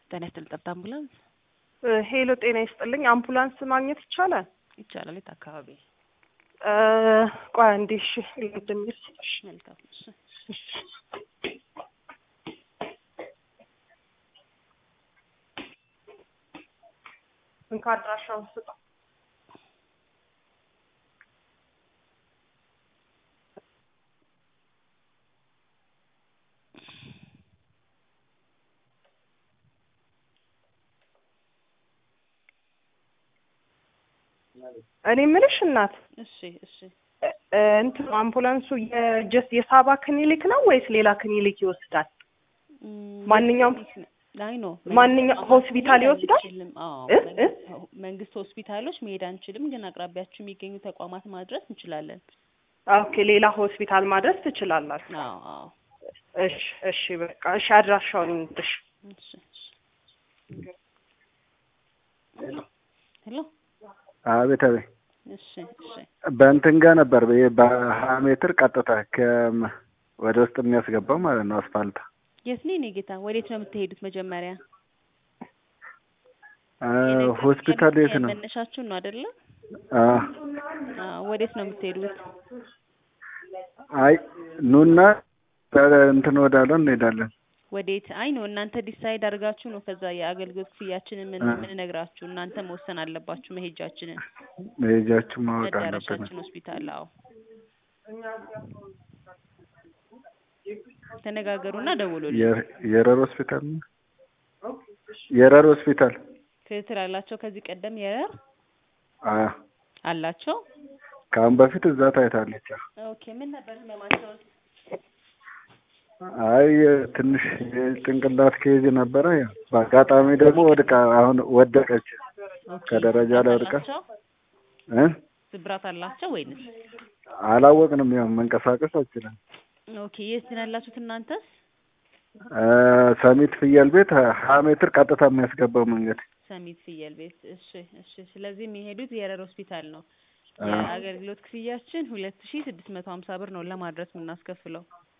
ጤና ይስጥልኝ። ጠብታ አምቡላንስ ሄሎ፣ ጤና ይስጥልኝ። አምቡላንስ ማግኘት ይቻላል? ይቻላል። የት አካባቢ? ቆይ አንዴ። እሺ፣ ልድምር። መልካም። እሺ እንካ አድራሻውን ስጠው። እኔ የምልሽ እናት እሺ እሺ እንትን አምቡላንሱ የጀስት የሳባ ክሊኒክ ነው ወይስ ሌላ ክሊኒክ ይወስዳል? ማንኛውም አይ ነው ማንኛውም ሆስፒታል ይወስዳል? አንችልም። አዎ እ? እ? መንግስት ሆስፒታሎች መሄድ አንችልም፣ ግን አቅራቢያችሁ የሚገኙ ተቋማት ማድረስ እንችላለን። ኦኬ፣ ሌላ ሆስፒታል ማድረስ ትችላላችሁ። አዎ አዎ እሺ እሺ፣ በቃ እሺ፣ አድራሻውን እንድሽ እሺ እሺ ሄሎ አቤት አቤት። እሺ እሺ በእንትን ጋር ነበር በ- በሀያ ሜትር ቀጥታ ከ- ወደ ውስጥ የሚያስገባው ማለት ነው አስፋልት። የት ነው የኔ ጌታ? ወዴት ነው የምትሄዱት? መጀመሪያ አ፣ ሆስፒታል የት ነው? መነሻችሁን ነው አይደለ? አ፣ አዎ ወዴት ነው የምትሄዱት? አይ ኑና እንትን ወዳለው እንሄዳለን። ወዴት? አይ ነው እናንተ ዲሳይድ አድርጋችሁ ነው ከዛ የአገልግሎት ክፍያችንን ምን ምን ነግራችሁ እናንተ መወሰን አለባችሁ መሄጃችንን መሄጃችሁ ማወቅ አለብን። መዳረሻችን ሆስፒታል። አዎ ተነጋገሩና ደውሉልኝ። የ- የረር ሆስፒታል ነው? የረር ሆስፒታል ክትትል አላቸው። ከዚህ ቀደም የረር አ፣ አላቸው። ከአሁን በፊት እዛ ታይታለች። ኦኬ ምን ነበር ህመማቸው? አይ ትንሽ የጭንቅላት ኬዝ ነበረ። ያው በአጋጣሚ ደግሞ ወድቃ አሁን ወደቀች ኦኬ ከደረጃ ላይ ወድቃ አላቸው? እ ስብራት አላቸው ወይንስ? አላወቅንም። ያው መንቀሳቀስ አልችልም። ኦኬ የት ነው ያላችሁት እናንተስ? እ፣ ሰሚት ፍየል ቤት ሀያ ሜትር ቀጥታ የሚያስገባው መንገድ ሰሚት ፍየል ቤት። እሺ እሺ። ስለዚህ የሚሄዱት የረር ሆስፒታል ነው። አ፣ የአገልግሎት ክፍያችን ሁለት ሺ ስድስት መቶ ሀምሳ ብር ነው ለማድረስ የምናስከፍለው።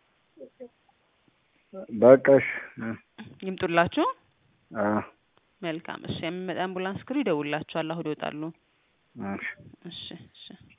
በቃ እሺ። እ፣ ይምጡላችሁ። አ፣ መልካም እሺ። የሚመጣ አምቡላንስ ክሩ ይደውላችኋል። አሁን ይወጣሉ። እሺ። እሺ እሺ።